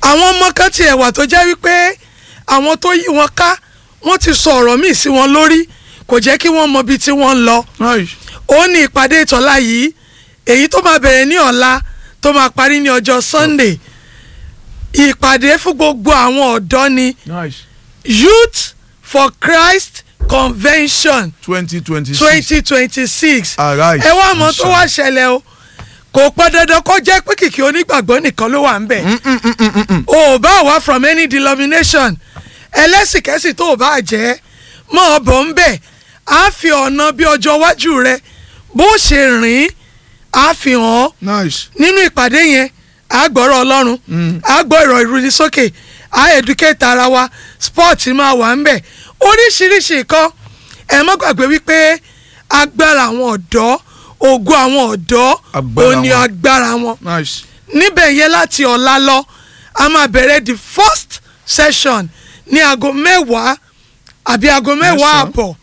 àwọn ọmọ kan tiẹ̀ wà tó jẹ́ wípé àwọn tó yí wọn ká wọ́n ti sọ ọ̀rọ̀ míì sí wọn lórí kò jẹ́ kí wọ́n mọ ibi tí wọ́n ń lọ nice ó ní ìpàdé ìtọ́lá yìí èyí tó máa bẹ̀rẹ̀ ní ọ̀la tó máa parí ní ọjọ́ Sunday ìpàdé fún gbogbo àwọn ọ̀dọ́ ni nice Youth for Christ Convention twenty twenty six twenty twenty six arise ẹ wá mọ̀ and tó wá ṣẹlẹ̀ o kò pọn dandan kó jẹ́ pé kìkì onígbàgbọ́ nìkan ló wà ń bẹ̀ o ò bá wá from any denomination ẹlẹ́sìnkẹ́sì tó o bá jẹ́ mọ́ ọ bọ̀ ń bẹ̀ á fi ọ̀nà bí ọjọ́ iwájú rẹ bó ṣe rìn á fi hàn ọ́ nice nínú ìpàdé yẹn á gbọ́rọ̀ ọlọ́run á gbọ́ ìrọ̀ ìrúni sókè á educate ara wa sport máa wà ń bẹ̀ oríṣiríṣi nǹkan ẹ má gbàgbé wípé agbára àwọn ọ̀dọ́ ògo àwọn ọ̀dọ́ Agbára òní wọn. agbára wọn nice níbẹ̀ yẹn láti ọ̀la lọ a máa bẹ̀rẹ̀ the first session ní aago mẹ́wàá àbí aago mẹ́wàá Mẹ́sàn-án. àbọ̀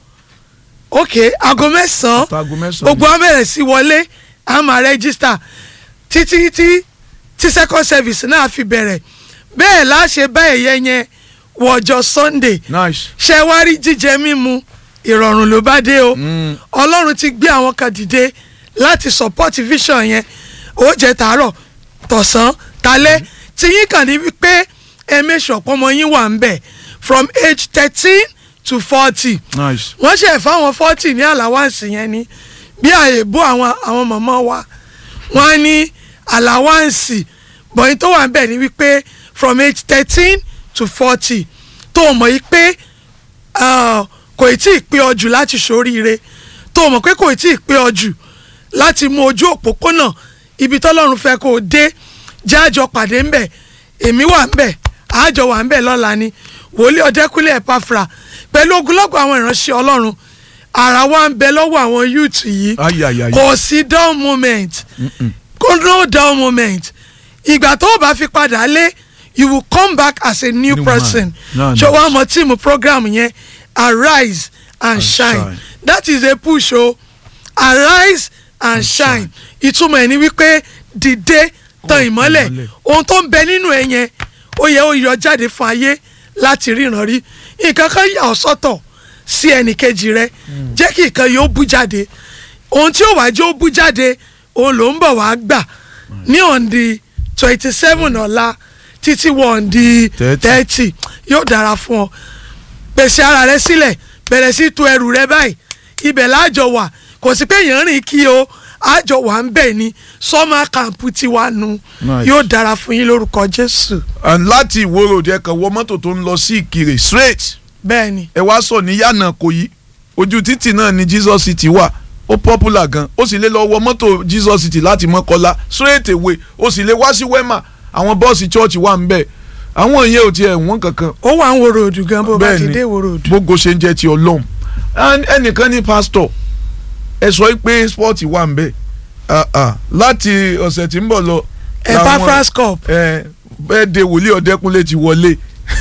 ok aago mẹ́sàn-án Àtàgò mẹ́sàn-án gbogbo á bẹ̀rẹ̀ sí wọlé a máa rẹ́gísítà títí tí tí second service náà fi bẹ̀rẹ̀ bẹ́ẹ̀ láṣẹ bá ẹ̀yẹ yẹn wọ̀jọ́ Sunday nice ṣe wá rí jíjẹ mímu ìrọ̀rùn ló bá dé o Mm. ọlọ́run ti gbé àwọn kan dìde láti support vision yẹn ó jẹ tàárọ̀ tọ̀sán talẹ́ tí yín kàn ní wípé ẹ̀mẹ́sì ọ̀pọ̀ ọmọ yín wà ń bẹ̀ from age thirteen to forty nice wọ́n ṣe fáwọn forty ní àláwáǹsì yẹn ni bí àyèbó àwọn àwọn mọ̀mọ́ wa wọ́n á ní àláwáǹsì bọ̀yìn tó wà ń bẹ̀ ni wípé from age thirteen to forty tó o mọ̀ yìí pé ah, kò ì tí ì pé ọ jù láti ṣoríire tó o mọ̀ pé kò ì tí ì pé ọ jù láti mú ojú òpópónà ibi tọ́lọ́run fẹ́ kó o dé jẹ́ àjọ pàdé ńbẹ̀ èmi wà ńbẹ̀ àjọ wà ńbẹ̀ lọ́la ni wòlíì ọ̀dẹ́kúnlé ẹ̀páfra pẹ̀lú ogunlọ́gọ̀ àwọn ìránṣẹ́ ọlọ́run ara wa ń bẹ lọ́wọ́ àwọn youth yìí ayayaya kò sí down moment kò no down moment ìgbà tó o bá fi padà lé you will come back as a new New person man. No, ṣé no. wàá mọ tíìmù program yẹn arise and, And shine. shine. that is a push o arise and, shine ìtumọ̀ ẹ̀ ni wípé dìde tan ìmọ́lẹ̀ ìmọ́lẹ̀. ohun tó ń bẹ nínú ẹ̀ yẹn ó yẹ ó yọ jáde fún ayé láti ríran rí nǹkan kan yà ọ́ sọ́tọ̀ sí ẹnìkejì rẹ jẹ́ kí nǹkan yóò bú jáde ohun tí ó wàá jẹ́ ó bú jáde òun ló ń bọ̀ wá gbà ní on the twenty seven ọ̀la títí wọ on the Thirty. thirty yóò dára fún ọ pèsè ara rẹ sílẹ̀ bẹ̀rẹ̀ sí tu ẹrù rẹ báyìí ibẹ̀ láàjọ wà kò sí pé èèyàn rìn kí o àjọ wà ń bẹ̀ ni sọ́mà kàǹpù tiwa nu Nice. yóò dára fún yín lórúkọ Jésù and láti ìwó road ẹ kàn wọ mọ́tò tó ń lọ sí ìkirè straight bẹ́ẹ̀ ni ẹ wá sọ ní yànnà kò yí ojú títì náà ni jesus city wà ó popular gan ó sì lè lọ wọ mọ́tò jesus city láti mọ́kọ́lá straight away ó sì lè wá sí wema àwọn bọ́ọ̀sì church wà ń bẹ̀ àwọn ìyẹn ò tiẹ̀ wọ́n kankan ó wà ń wo ròdù gan bó bá Bẹ́ẹ̀ ti ni. dé wo ròdù. gbogbo ṣe ń jẹ́ ti ọlọ́run And ẹnìkan ní pastor ẹ sọ pé sport wà ń bẹ̀ Ah, ah. láti ọ̀sẹ̀ tí ń bọ̀ lọ Epaphras cup ẹ bẹ́ẹ̀ de wòlíì ọ̀dẹ́kúnlé ti wọlé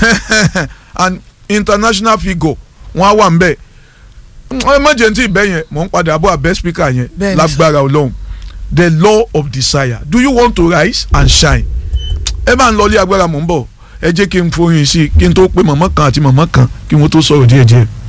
and international figure wọn á wà ń bẹ̀ emergency bẹ́ẹ̀ yẹn mò ń padà bọ̀ abẹ́ speaker yẹn Bẹ́ẹ̀ ni lágbára ọlọ́run the law of desire do you want to rise and shine ẹ máa ń lọ ilé agbára mò ń bọ̀ ẹ jẹ́ kí n forin sí i kí n tó pe mọ̀mọ́ kan àti mọ̀mọ́ kan kí wọ́n tó sọ̀rọ̀ díẹ̀díẹ̀.